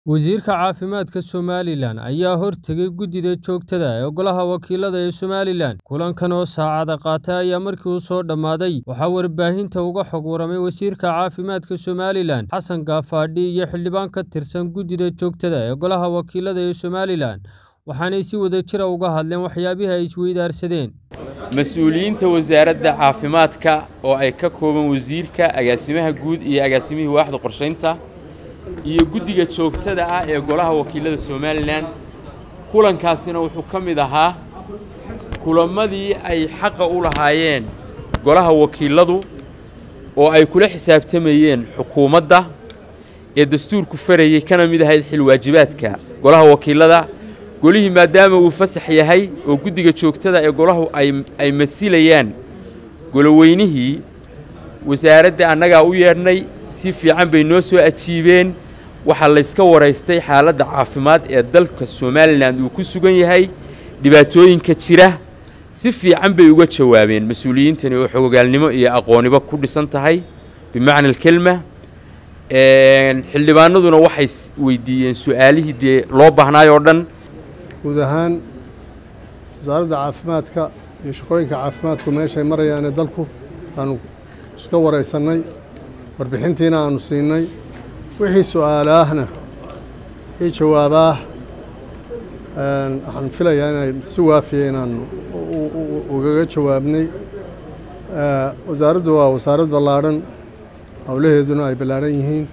Wasiirka Caafimaadka Somalilan ayaa hortegay guddida joogtada ah ee Golaha Wakiilada ee Somalilan. Kulankan oo saacado qaatay ayaa markii uu soo dhammaaday waxaa warbaahinta uga xog warramay Wasiirka Caafimaadka Somalilan Xasan Gaafadhi iyo xildhibaan ka tirsan guddida joogtada ah ee Golaha Wakiilada ee Somalilan, waxaanay si wadajir ah uga hadleen waxyaabihii ay isweydaarsadeen. mas-uuliyiinta wasaaradda caafimaadka oo ay ka kooban wasiirka agaasimaha guud iyo agaasimihii waaxda qorshaynta iyo guddiga joogtada ah ee golaha wakiilada somalilan kulankaasina wuxuu ka mid ahaa kulammadii ay xaqa u lahaayeen golaha wakiiladu oo ay kula xisaabtamayeen xukuumadda ee dastuurku farayey kana mid ahayd xilwaajibaadka golaha wakiilada golihii maadaama uu fasax yahay oo guddiga joogtada ee golahu ay masilayaan goloweynihii wasaaradda annagaa u yeedhnay si fiican bay noo soo ajiibeen waxaa layska waraystay xaaladda caafimaad ee dalka somalilan uu ku sugan yahay dhibaatooyinka jira si fiican bay uga jawaabeen mas-uuliyiintani oo xogogaalnimo iyo aqooniba ku dhisan tahay bimacna alkelma xildhibaanaduna waxay weydiiyeen su-aalihii dee loo baahnaayoo dhan guud ahaan wasaaradda caafimaadka iyo shaqooyinka caafimaadku meeshay marayaane dalku aanu iska waraysannay warbixintiina aanu siinay wixii su-aalaahna wixii jawaabaah waxaan filayaa inay si waafiya inaanu ugaga jawaabnay wasaaraddu waa wasaarad ballaadhan howlaheeduna ay ballaadhan yihiin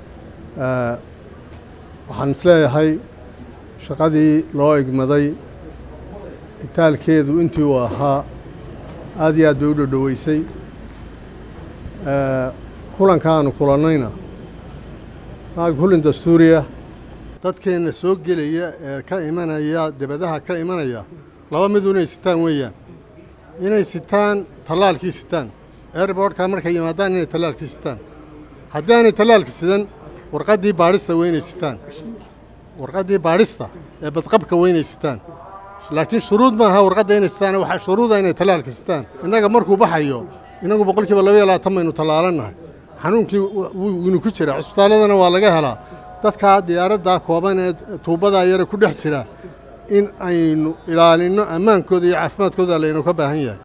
waxaan isleeyahay shaqadii loo egmaday itaalkeedu intii uu ahaa aad iyo aad bay u dhodhoweysay kulanka aanu kulannayna maag kullin dastuuriya dadkeenna soo gelaya ee ka imanaya debadaha ka imanaya laba midu inay sitaan weeyaan inay sitaan tallaalkii sitaan airbortka markay yimaadaan inay tallaalkii sitaan haddii aanay tallaalka sidan warqaddii baadhista waa inay sitaan warqaddii baadhista ee badqabka waa inay sitaan laakiin shuruud maaha warqadda inay sitaan waxaa shuruuda inay tallaalka sitaan innaga markuu baxayo innagu boqolkiiba laba iyo labaatan baynu tallaalannahay xanuunkii winu ku jira cusbitaalladana waa laga helaa dadkaa diyaaraddaa kooban ee tuubbadaa yare ku dhex jira in aynu ilaalinno ammaankooda iyo caafimaadkooda laynu ka baahan yahay